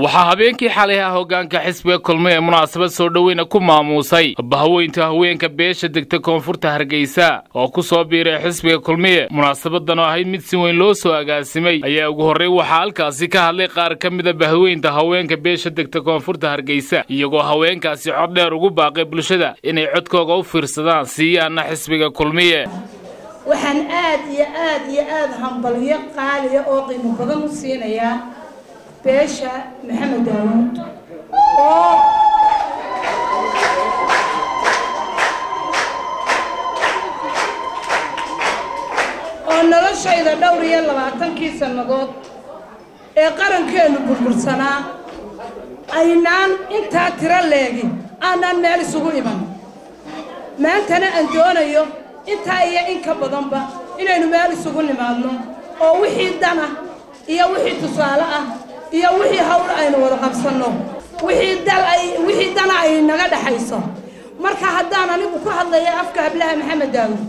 waxaa habeenkii xalay ah hoggaanka xisbiga kulmiye ee munaasabad soo dhoweyna ku maamuusay bahaweynta haweenka beesha degta koonfurta hargeysa oo ku soo biiray xisbiga kulmiye munaasabadan oo ahayd mid si weyn loo soo agaasimay ayaa ugu horrey waxaa halkaasi ka hadlay qaar ka mida bahaweynta haweenka beesha degta koonfurta hargeysa iyagoo haweenkaasi cod dheer ugu baaqay bulshada inay codkooga u fiirsadaan siiyaana xisbiga kulmiye waxaan aad iyo aad iyo aada hambalyo qaaliya oo qiimo badan u siinayaa beesha maxamed daawuud oo oo noloshayda dhowr iyo labaatankii sannadood ee qarankeenu burbursanaa aynaan intaa tiro leegin aanaan meel isugu iman maantana aan doonayo intaa iyo in ka badanba inaynu meel isugu nimaadno oo wixii dana iyo wixii tusaale ah iyo wixii hawl aynu wada qabsanno wixii dal ay wixii dana ay naga dhaxayso marka haddaan anigu ku hadlaya afka hablaha maxamed daawuud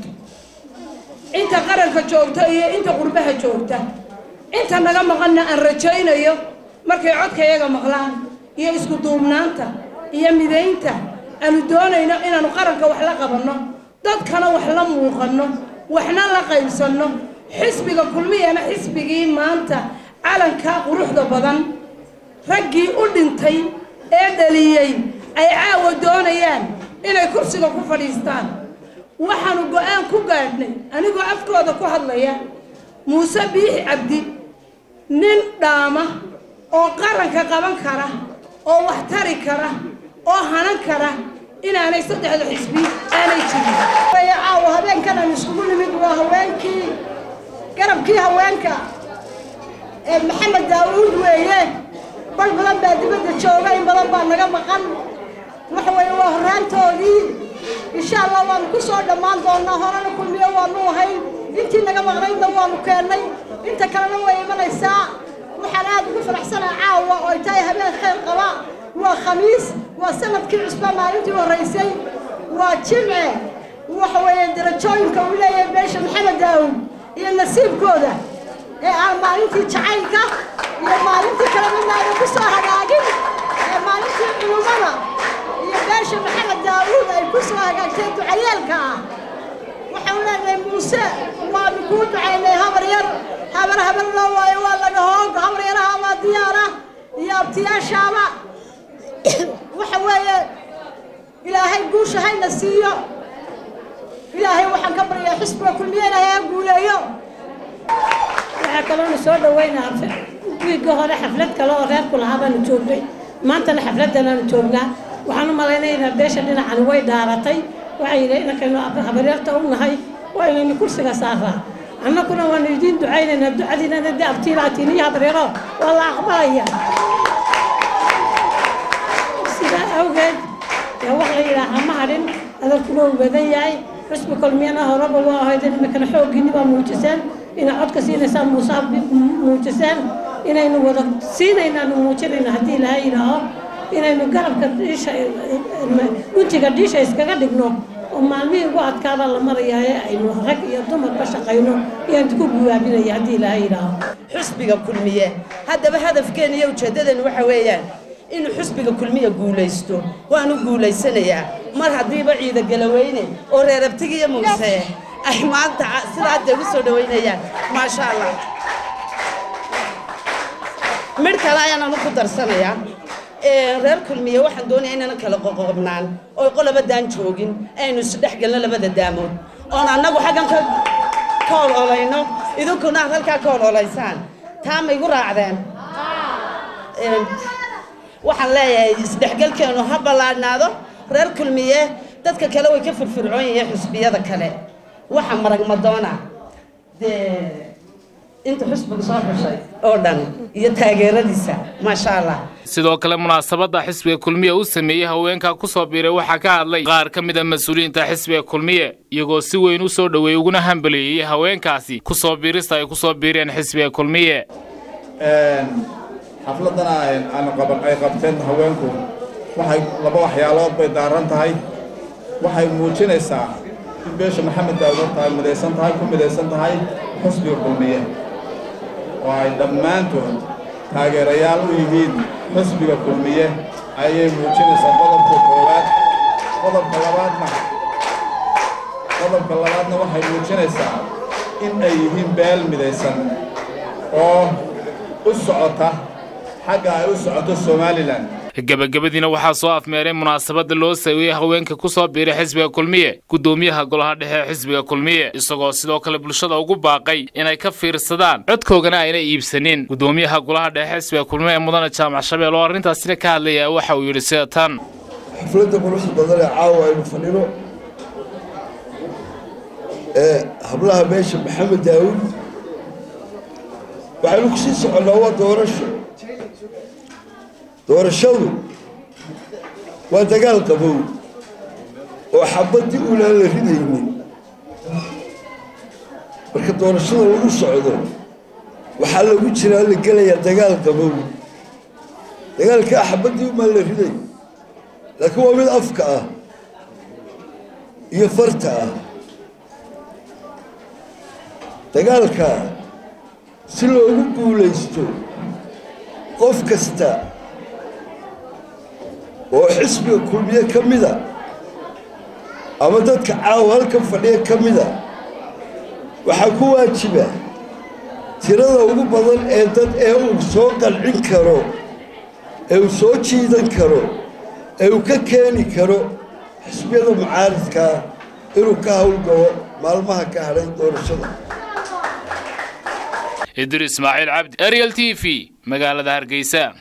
inta qaranka joogta iyo inta qurbaha joogta inta naga maqanna aan rajaynayo markay codkayaga maqlaan iyo isku duubnaanta iyo midaynta aanu doonayno inaanu qaranka wax la qabanno dadkana wax la muuqanno waxna la qaybsanno xisbiga kulmiyana xisbigii maanta calankaa quruxda badan raggii u dhintay ee dhaliyey ay caawa doonayaan inay kursiga ku fadhiistaan waxaanu go-aan ku gaadhnay anigoo afkooda ku hadlaya muuse biixi cabdi nin dhaama oo qaranka qaban kara oo wax tari kara oo hanan kara inaanay saddexda xisbi aanay jirin caawa habeenkan aan iskugu nimid waa haweenkii garabkii haweenka ee maxamed daawuud weeye bal badan baa dibadda jooga in badan baa naga maqan waxa weeye waa horraantoodii insha allah waanu ku soo dhammaan doonaa horena kulmiyo waanu ahayn intii naga maqnaydna waanu keennay inta kalena way imanaysaa waxaan aada ugu faraxsanaa caawa oo ay tahay habeen khayr qaba waa khamiis waa sanadkii cusba maalintii horraysay waa jimce waxa weeye darajooyinka uu leeyahay beesha maxamed daawuud iyo nasiibkooda ee aan maalintii jacaylka iyo maalintii kale midna ayna ku soo hagaagin ee maalintii culummada iyo beesha maxamed daawuud ay ku soo hagaagtay ducayeelka ah waxaan leenahay muuse waanu kuu ducaynay habar yar habar habar loo waayo waa laga hoog habar yaraha waa diyaara iyo abtiyaashaaba waxa weeye ilaahay guusha hayna siiyo ilaahay waxaan ka baryaa xisbiga kulmiye ilaahay ha guuleeyo waxaa kaloona soo dhaweynaa wiigga hore xaflad kale oo reerku lahaa baanu joognay maantana xafladanaanu joognaa waxaan u malaynaynaa beesha dhinacani way dhaaratay waxay yidhi inankaynu habaryarta u nahay waa inaynu kursiga saaraa annaguna waanu idiin ducaynaynaa ducadiinana de abtiilaatiin iyo habaryaro waa la aqbalaya sidaa awgeed dee wax la yidhaahaa ma hadhin adalkuna uu badan yahay xusbi kulmiyana horeba waa ahayd iminkana xooggiinni baa muujiseen inay codka siinaysaan muusaa muujiseen inaynu wada siinaynaanu muujinayno haddii laha yidhaaho inaynu garabka dhiisha guntiga dhiisha iskaga dhigno oo maalmihii ugu adkaabaa la marayaaye aynu rag iyo dumarba shaqayno iyaan ku guwaabinaya haddii laha yidhaaho xusbiga kulmiye haddaba hadafkeena iyo ujeeddadeenu waxa weeyaan inuu xusbiga kulmiya guulaysto waanu guulaysanayaa mar haddiiba ciida galaweyne oo reerabtigiiyo muuse ay maanta sidaa dee u soo dhawaynayaan maasha allah midh kale ayaananu ku darsanayaa reer kulmiye waxaan doonayaa inaynan kala qoqobnaan oo qolabadaan joogin aynu isdhex gelno labada daamood oon annagu xaggan ka ka ololayno idinkuna aad halkaa ka ololaysaan taa ma igu raacdeen waxaan leeyahay isdhexgelkeenu ha ballaadhnaado reer kulmiye dadka kale way ka firfircoon yihiin xusbiyada kale waxa marag madoona dee inta xusbiga soo xushay oo dhan iyo taageeradiisa maasha allah sidoo kale munaasabadda xisbiga kulmiye u sameeyey haweenkaa ku soo biiray waxaa ka hadlay qaar ka mid a mas-uuliyiinta xisbiga kulmiye iyagoo si weyn u soo dhoweeyey uguna hambaleeyey haweenkaasi ku soo biirista ay ku soo biireen xisbiga kulmiye xafladana ay qabteen haweenku waxay laba waxyaalood bay daaran tahay waxay muujinaysaa in beesha maxamed daawud ay midaysan tahay ku midaysan tahay xusbiga kulmiye oo ay dhammaantood taageerayaal u yihiin xisbiga kulmiye ayay muujinaysaa qodobka koowaad qodobka labaadna qodobka labaadna waxay muujinaysaa in ay yihiin beel midaysan oo u socota xagga ay u socoto somalilan gebagabadiina waxaa soo afmeeray munaasabadda loo saweeyey haweenka ku soo biiray xisbiga kulmiye guddoomiyaha golaha dhexe ee xisbiga kulmiye isagoo sidoo kale bulshada ugu baaqay inay ka fiirsadaan codkoogana ayna iibsanin guddoomiyaha golaha dhexe xisbiga kulmiye ee mudane jaamac shabeel oo arrintaasina ka hadlaya waxa uu yidhi sida tan xafladda quruxda badan ee caawa aynu fadhino ee hablaha meesha maxamed daawud waxaynu ku sii soconnaa waa doorasho doorashadu waa dagaal qabow oo xabaddii ulaan la ridaynin marka doorashada lagu socdo waxaa lagu jiraa la gelayaa dagaal qabow dagaalkaa xabaddii umaan la riday laakiin waa mid afka ah iyo farta ah dagaalka si loogu guulaysto qof kasta oo xisbiga kulmiye ka mida ama dadka caawa halkan fadhiya ka mida waxaa ku waajiba tirada ugu badan ee dad ee uu soo qancin karo ee uu soo jiidan karo ee uu ka keeni karo xisbiyada mucaaridkaa inuu ka howlgalo maalmaha ka hadhay doorashada idris ismaaciil cabdi ariel t v magaalada hargeysa